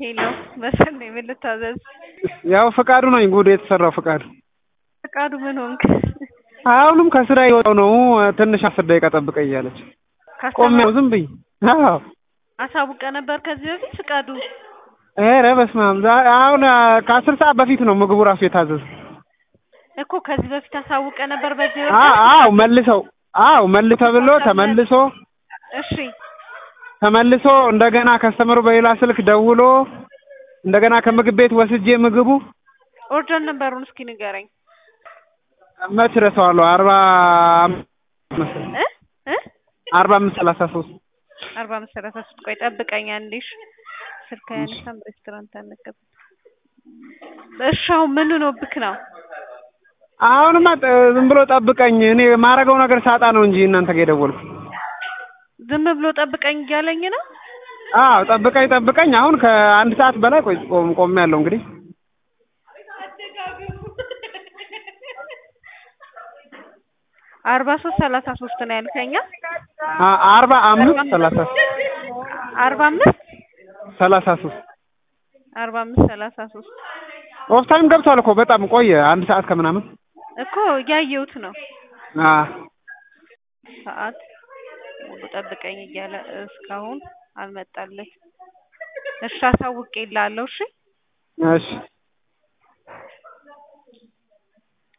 ሄሎ በሰል ነው ምን ልታዘዝ? ያው ፍቃዱ ነኝ ጉድ የተሰራው ፍቃዱ። ፍቃዱ ምን ሆንክ? አሁንም ከስራ የወጣው ነው ትንሽ አስር ደቂቃ ጠብቀኝ እያለች ቆሜ ነው ዝም ብዬ። አዎ አሳውቀ ነበር ከዚህ በፊት ፍቃዱ? ኧረ በስመ አብ ዛ- አሁን ከአስር ሰዓት በፊት ነው ምግቡ ራሱ የታዘዘው። እኮ ከዚህ በፊት አሳውቀ ነበር በዚህ አ- ወቅት? አዎ መልሰው አዎ መልሶ ተብሎ ተመልሶ እሺ ተመልሶ እንደገና ከስተመሩ በሌላ ስልክ ደውሎ እንደገና ከምግብ ቤት ወስጄ ምግቡ ኦርደር ነበሩን እስኪ ንገረኝ መች ረሳዋለሁ አርባ አምስት መሰለኝ እ እ አርባ አምስት ሰላሳ ሶስት አርባ አምስት ሰላሳ ሶስት ቆይ ጠብቀኝ አንዴ እሺ ስልክ አያነሳም ሬስቶራንት አንገባም እሺ አሁን ምን ሆኖብክ ነው አሁንማ ጥ- ዝም ብሎ ጠብቀኝ እኔ የማደርገው ነገር ሳጣ ነው እንጂ እናንተ ጋር የደወልኩት ዝም ብሎ ጠብቀኝ እያለኝ ነው አዎ ጠብቀኝ ጠብቀኝ አሁን ከአንድ ሰዓት በላይ ቆይ ቆም ቆሜያለሁ እንግዲህ አርባ ሶስት ሰላሳ ሶስት ነው ያልከኛ አ- አርባ አምስት ሰላሳ አርባ አምስት ሰላሳ ሶስት አርባ አምስት ሰላሳ ሶስት ኦፍ ታይም ገብቷል እኮ በጣም ቆየ አንድ ሰዓት ከምናምን እኮ እያየሁት ነው አ ሰዓት ሙሉ ጠብቀኝ እያለ እስካሁን አልመጣልኝ እሺ አሳውቄልሃለሁ እሺ እሺ